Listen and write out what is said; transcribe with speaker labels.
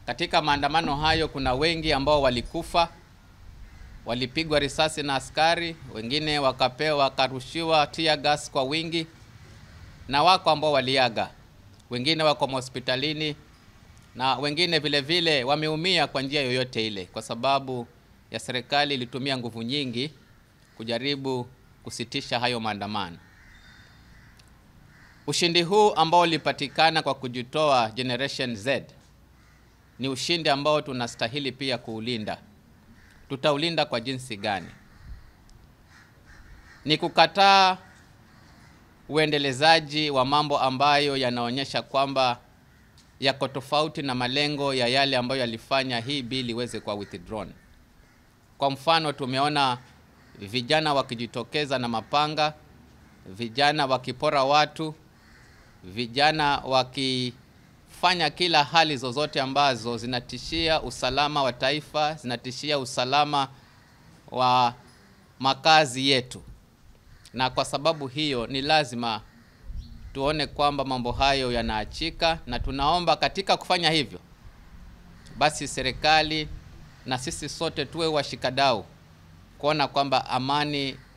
Speaker 1: Katika maandamano hayo kuna wengi ambao walikufa, walipigwa risasi na askari, wengine wakapewa wakarushiwa tear gas kwa wingi, na wako ambao waliaga, wengine wako hospitalini na wengine vile vile wameumia kwa njia yoyote ile, kwa sababu ya serikali ilitumia nguvu nyingi kujaribu kusitisha hayo maandamano. Ushindi huu ambao ulipatikana kwa kujitoa Generation Z ni ushindi ambao tunastahili pia kuulinda. Tutaulinda kwa jinsi gani? Ni kukataa uendelezaji wa mambo ambayo yanaonyesha kwamba yako tofauti na malengo ya yale ambayo yalifanya hii bili iweze kuwa withdrawn. Kwa mfano, tumeona vijana wakijitokeza na mapanga, vijana wakipora watu, vijana wakifanya kila hali zozote ambazo zinatishia usalama wa taifa, zinatishia usalama wa makazi yetu. Na kwa sababu hiyo ni lazima tuone kwamba mambo hayo yanaachika, na tunaomba katika kufanya hivyo basi serikali na sisi sote tuwe washikadau kuona kwamba amani